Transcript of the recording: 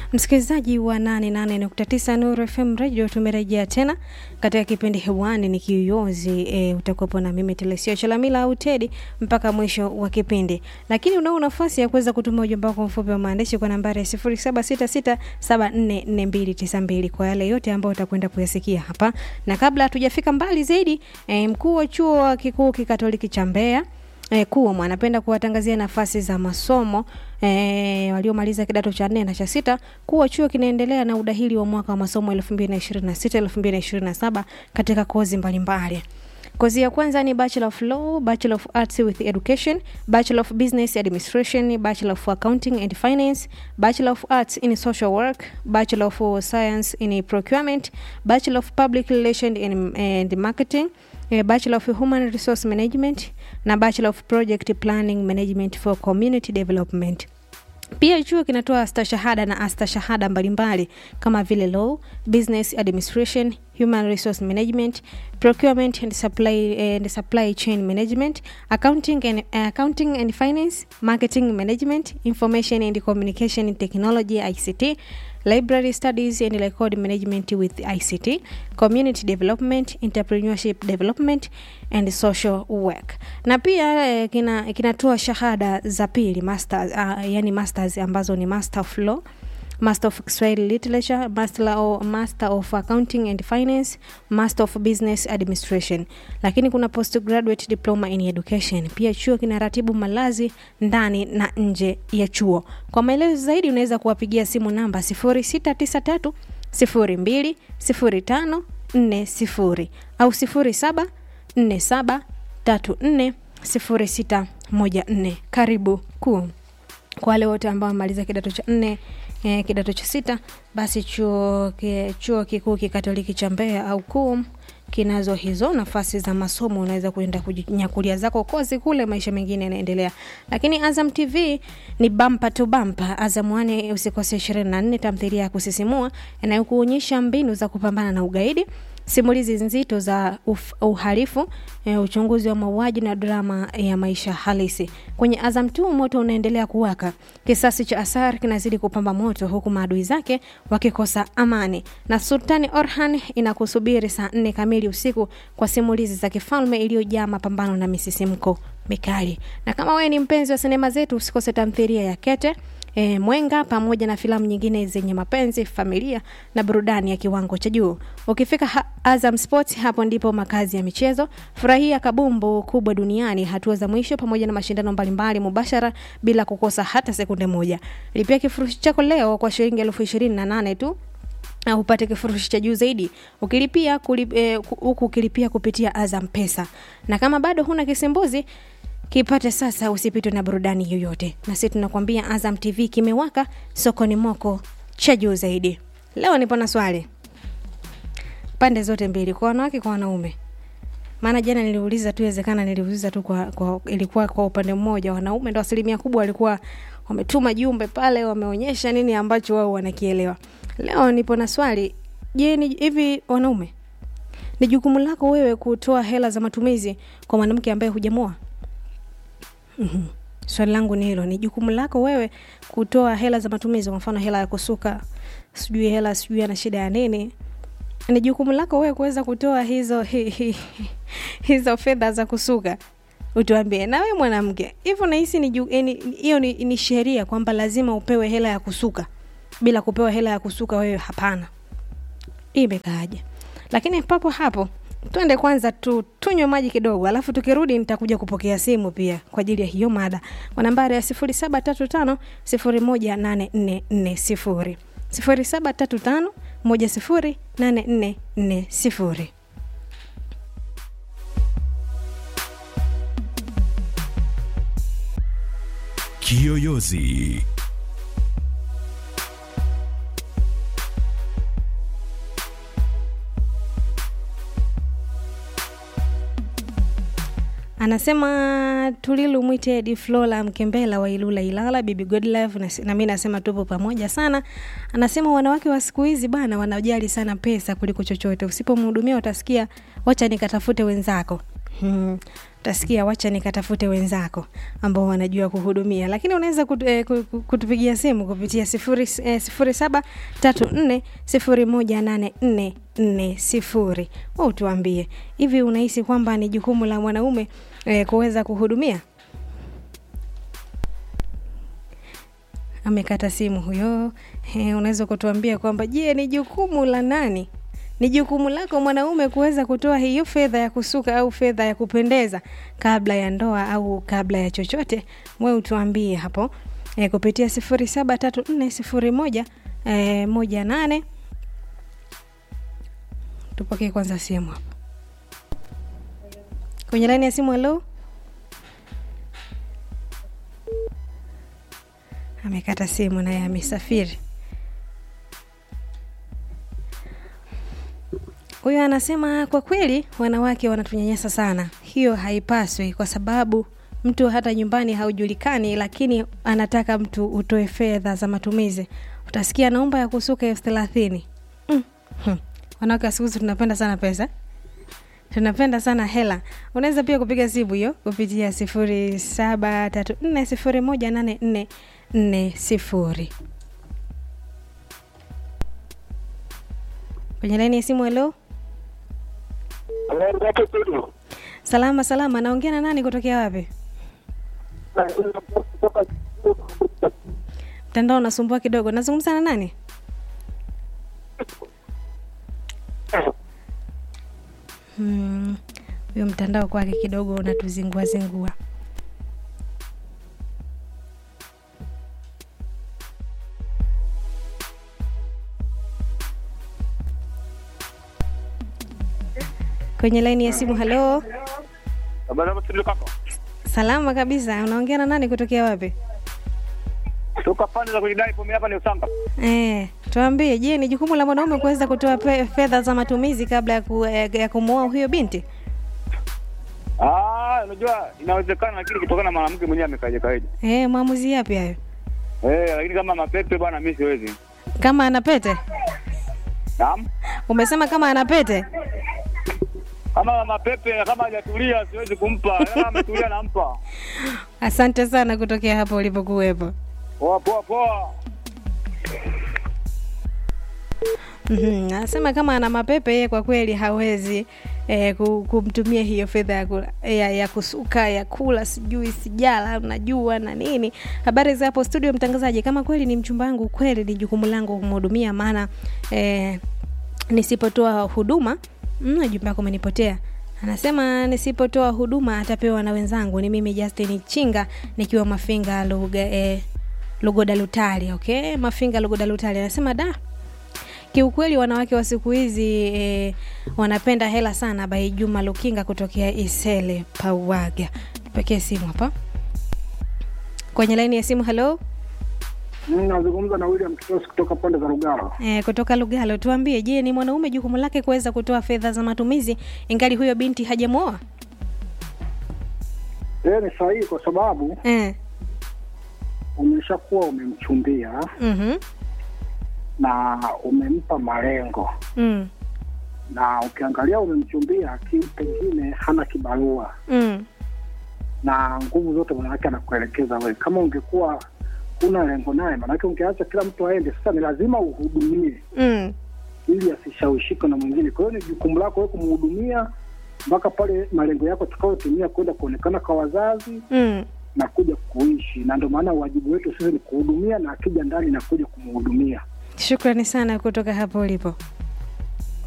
Msikilizaji wa 88.9 Nuru FM Radio, tumerejea tena katika kipindi hewani ni Kiyoyozi. E, utakuwepo na mimi Telesio Chalamila au Tedi mpaka mwisho wa kipindi, lakini unao nafasi ya kuweza kutuma ujumbe wako mfupi wa maandishi kwa nambari ya 0766744292 kwa yale yote ambayo utakwenda kuyasikia hapa, na kabla hatujafika mbali zaidi, e, mkuu wa chuo kikuu kikatoliki cha Mbeya E, KUOM anapenda kuwatangazia nafasi za masomo e, waliomaliza kidato cha nne na cha sita kuwa chuo kinaendelea na udahili wa mwaka wa masomo 2026 2027 katika kozi mbalimbali. Kozi ya kwanza ni Bachelor of Law, Bachelor of Arts with Education, Bachelor of Business Administration, Bachelor of Accounting and Finance, Bachelor of Arts in Social Work, Bachelor of Science in Procurement, Bachelor of Public Relations and, and Marketing, eh, Bachelor of Human Resource Management na Bachelor of Project Planning Management for Community Development. Pia chuo kinatoa stashahada na astashahada mbalimbali kama vile law, business administration, human resource management, procurement and supply, and supply chain management, accounting and, accounting and finance, marketing management, information and communication technology ICT, library studies and record management with ICT, community development, entrepreneurship development and social work. Na pia eh, kina kinatoa shahada za pili masters, uh, yani masters ambazo ni master of law Master of Kiswahili Literature, Master of, Master of Accounting and Finance, Master of Business Administration. Lakini kuna postgraduate diploma in education. Pia chuo kinaratibu malazi ndani na nje ya chuo. Kwa maelezo zaidi unaweza kuwapigia simu namba 0693 02 05 40 au 07 47 34 0614. Karibu kuu kwa wale wote ambao wamemaliza kidato cha nne eh, kidato cha sita basi chuo, ki, chuo kikuu kikatoliki cha Mbeya au KUOM kinazo hizo nafasi za masomo, unaweza kuenda kujinyakulia zako kozi kule, maisha mengine yanaendelea. Lakini Azam TV ni bampa tu bampa. Azam One usikose 24 tamthilia ya kusisimua inayokuonyesha mbinu za kupambana na ugaidi simulizi nzito za uf, uhalifu e, uchunguzi wa mauaji na drama ya maisha halisi. Kwenye Azam 2 moto unaendelea kuwaka, kisasi cha Asar kinazidi kupamba moto, huku maadui zake wakikosa amani, na Sultani Orhan inakusubiri saa nne kamili usiku kwa simulizi za kifalme iliyojaa mapambano na misisimko mikali. Na kama wewe ni mpenzi wa sinema zetu, usikose tamthilia ya Kete e, Mwenga pamoja na filamu nyingine zenye mapenzi, familia na burudani ya kiwango cha juu. Ukifika ha Azam Sports, hapo ndipo makazi ya michezo. Furahia kabumbu kubwa duniani, hatua za mwisho pamoja na mashindano mbalimbali mubashara bila kukosa hata sekunde moja. Lipia kifurushi chako leo kwa shilingi elfu ishirini na nane tu na upate kifurushi cha juu zaidi ukilipia huku eh, ukilipia kupitia Azam Pesa. Na kama bado huna kisimbuzi kipate sasa, usipitwe na burudani yoyote. Na sisi tunakwambia Azam TV kimewaka, sokoni moko cha juu zaidi. Leo nipo na swali pande zote mbili, kwa wanawake kwa wanaume. Maana jana niliuliza tu, iwezekana niliuliza tu kwa, kwa ilikuwa kwa upande mmoja, wanaume ndo asilimia kubwa walikuwa wametuma jumbe pale, wameonyesha nini ambacho wao wanakielewa. Leo nipo na swali, je, ni hivi wanaume, ni jukumu lako wewe kutoa hela za matumizi kwa mwanamke ambaye hujamoa? Mm-hmm. Swali langu ni hilo, ni jukumu lako wewe kutoa hela za matumizi, kwa mfano hela ya kusuka, sijui hela sijui ana shida ya nini. Ni jukumu lako wewe kuweza kutoa hizo hi, hi, hizo fedha za kusuka. Utuambie na wewe mwanamke, hivyo nahisi ni hiyo ni, ni sheria kwamba lazima upewe hela ya kusuka, bila kupewa hela ya kusuka wewe hapana. Hii imekaaje? Lakini papo hapo twende kwanza tu tunywe maji kidogo, alafu tukirudi nitakuja kupokea simu pia kwa ajili ya hiyo mada kwa nambari ya sifuri saba tatu tano sifuri moja nane nne nne sifuri sifuri saba tatu tano moja sifuri nane nne nne sifuri. Kiyoyozi Anasema Tulilu mwite Edi Flora Mkembela wa Ilula Ilala, Bibi Godlove na, na mimi nasema tupo pamoja sana. Anasema wanawake wa siku hizi bana wanajali sana pesa kuliko chochote. Usipomhudumia utasikia wacha nikatafute wenzako. Hmm. utasikia wacha nikatafute wenzako ambao wanajua kuhudumia lakini unaweza kut, eh, ku- ku- kutupigia simu kupitia sifuri, eh, sifuri saba tatu nne sifuri moja nane nne nne sifuri wa utuambie hivi unahisi kwamba ni jukumu la mwanaume eh, kuweza kuhudumia amekata simu huyo eh, unaweza kutuambia kwamba je ni jukumu la nani ni jukumu lako mwanaume kuweza kutoa hiyo fedha ya kusuka au fedha ya kupendeza kabla ya ndoa au kabla ya chochote we utuambie hapo e, kupitia sifuri saba tatu nne sifuri moja e, moja nane tupokee kwanza simu hapo kwenye laini ya simu halo amekata simu naye amesafiri huyo anasema kwa kweli wanawake wanatunyanyasa sana hiyo haipaswi kwa sababu mtu hata nyumbani haujulikani lakini anataka mtu utoe fedha za matumizi utasikia naomba ya kusuka elfu thelathini mm. hmm. wanawake wa siku hizi tunapenda sana pesa tunapenda sana hela unaweza pia kupiga simu hiyo kupitia sifuri saba tatu nne sifuri moja nane nne nne sifuri kwenye laini ya simu helo salama salama naongea na nani kutokea wapi mtandao unasumbua kidogo nazungumza na nani Hmm, huyo mtandao kwake kidogo unatuzingua zingua kwenye laini ya simu halo Habari yako studio kaka? salama kabisa unaongea na nani kutokea wapi Toka pande za kujidai pombe hapa ni Usanga. Eh, tuambie, je, ni jukumu la mwanaume kuweza kutoa pe- fedha za matumizi kabla ya, ku, ya, ya kumwoa huyo binti? Ah, unajua inawezekana lakini kutokana na mwanamke mwenyewe amekaje kaje. Eh, maamuzi yapi hayo? Eh, lakini kama mapepe bwana mimi siwezi. Kama ana pete? Naam. Umesema kama ana pete? Kama mapepe kama hajatulia siwezi kumpa. Kama ametulia nampa. Asante sana kutokea hapo ulipokuwepo. Poa poa poa. Mhm, Anasema kama ana mapepe yeye kwa kweli hawezi eh, ku- kumtumia hiyo fedha ya, kula- ya, ya kusuka ya kula sijui sijala unajua na nini. Habari za hapo studio, mtangazaji. Kama kweli ni mchumba wangu, kweli ni jukumu langu kumhudumia, maana eh, nisipotoa huduma mm, jumba yako umenipotea anasema nisipotoa huduma atapewa na wenzangu ni mimi justin chinga nikiwa mafinga luga, eh, lugoda lutali okay mafinga lugoda lutali anasema da kiukweli wanawake wa siku hizi eh, wanapenda hela sana bai juma lukinga kutokea isele pauaga tupekee simu hapa kwenye laini ya simu halo Mimi nazungumza na William Kitos kutoka pande za Lugalo. E, kutoka Lugalo, tuambie, je, ni mwanaume jukumu lake kuweza kutoa fedha za matumizi ingali huyo binti hajamwoa? Yeye ni sahihi kwa sababu Eh, umeshakuwa umemchumbia mhm, na umempa malengo, mm, na ukiangalia umemchumbia ki pengine hana kibarua mm, na nguvu zote mwanawake anakuelekeza wewe. Kama ungekuwa huna lengo naye, maanake ungeacha kila mtu aende. Sasa ni lazima uhudumie mm. ili asishawishike na mwingine. Kwa hiyo ni jukumu lako wewe kumhudumia mpaka pale malengo yako tutakayotimia kwenda kuonekana kwa wazazi Mm. na kuja kuishi, na ndio maana wajibu wetu sisi ni kuhudumia, na akija ndani na kuja kumhudumia. Shukrani sana kutoka hapo ulipo.